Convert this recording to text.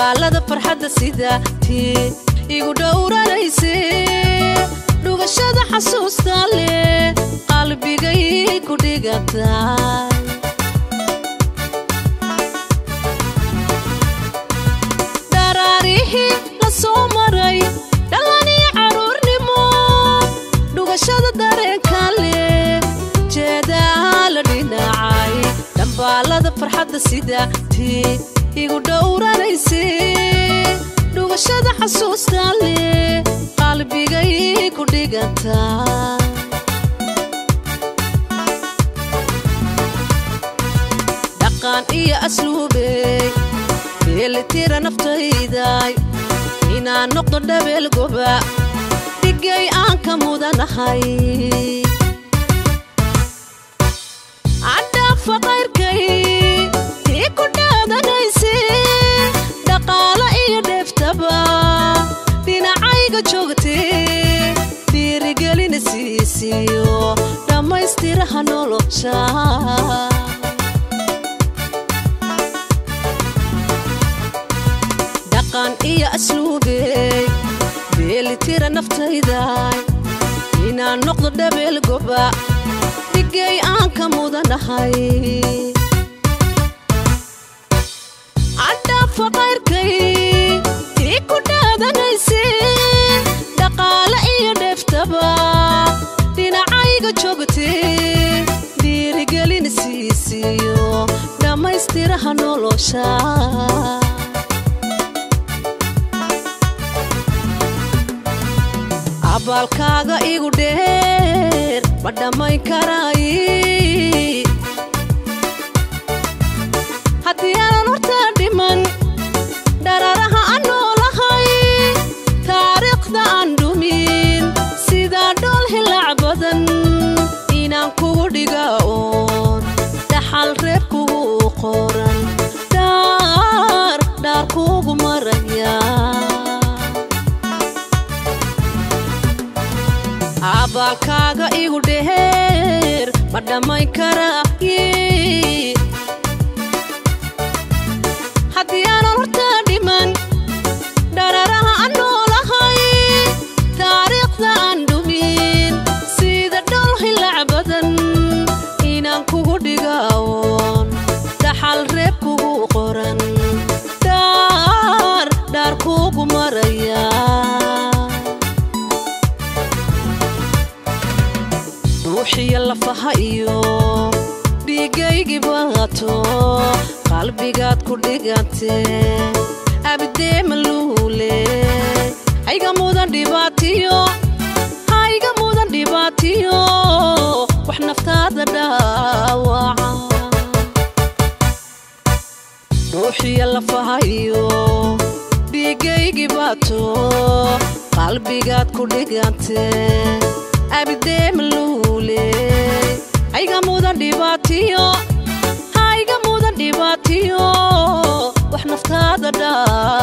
dhambaalada farxadda sida tii igu dhowranayse dhugashada xasuusta leh qalbigay ku dhigatay dharaarihii la soo maray dhallanii carruurnimo dhugashada dareenka leh jeedaa la dhinacay dhambaalada farxadda sida tii igu dhowranayse dhugashada xasuusta leh qalbigay ku dhigatay dhaqan iyo asluubey beelitira naftayday inaan noqdo dhabeel goba dhigay aan ka mudanahay cadhaafa qayrkay tii ku dhaadanayse dhaqaalo iyo dheeftaba dhinacayga joogtee dhiirigelina siisiyo dhammaystiraha nolosha dhaqan iyo asluubey beelitira naftayday inaan noqdo dhabeel goba dhigay aan ka mudanahay cadhaafa qayrkay tii ku dhaadanayse dhaqaalo iyo dheeftaba dhinacayga joogtee dhiirigelina siisiyo dhammaystiraha nolosha abaalkaaga igu dheer ma dhammayn karaayi haddii aanan hortaa dhiman dhararaha aan noolahay taariikhda aan dhumin sidaa dhool hilaac badan inaan kugu dhiga oon dhaxal reer kugu qoran dhaar dhaar kugu maraya abaalkaaga igu dheer ma dhammayn karaaye haddii aanan hortaa dhiman dhararaha aan noolahay taariikhda aan dhumin sida dhol hilaac badan inaan kugu dhiga oon dhaxal reeb kugu qoran dhaar dhaar kugu maraya ruuxiya lafaha iyo dhiigaygii baato qalbigaad ku dhigantee abidee maluule hayga mudan dhibaatiyo hayga mudan dhibaatiyo wax naftaada dhaawaca ruuxiya lafaha iyo dhiigaygii baato qalbigaad ku dhigantee abidee maluule hayga mudan dhibaatiyo hayga mudan dhibaatiyo wax naftaada dhaa